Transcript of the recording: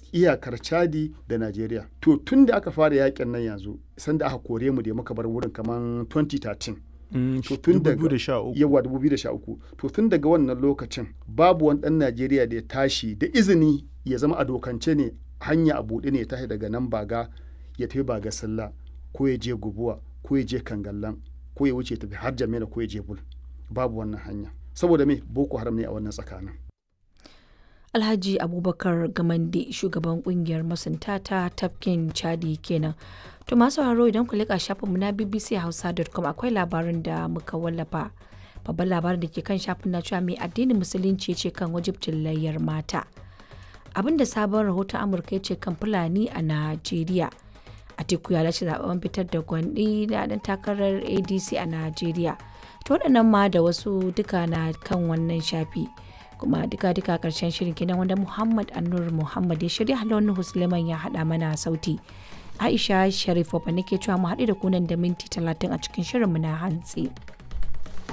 iyakar chadi da najeriya to tun da aka fara yakin nan yanzu sanda aka kore mu da muka bar wurin kamar 2013 to tun daga yawa 2013 to tun daga wannan lokacin babu wani dan najeriya da ya tashi da izini ya zama a dokance ne hanya a buɗe ne ya tashi daga nan baga ya tafi baga sallah ko ya je gubuwa ko ya je kangallan ko ya wuce tafi har jamila ko ya je bul babu wannan hanya saboda me boko haram ne a wannan tsakanin alhaji abubakar gamande shugaban kungiyar masunta ta tafkin chadi kenan to masu haro idan ku leka shafinmu na bbc hausa.com akwai labarin da muka wallafa babban labarin da ke kan shafin na cewa mai addinin musulunci ce kan wajibcin layyar mata abinda sabon rahoton amurka ya ce kan fulani a najeriya atiku ya lashe zaben fitar da gwandi da dan takarar adc a najeriya to waɗannan ma da wasu duka na kan wannan shafi kuma duka duka karshen shirin kenan wanda muhammad annur muhammad ya shirya halon husleman ya haɗa mana sauti aisha sharif wabba nake cewa mu haɗu da kunan da minti talatin a cikin shirinmu na hantsi.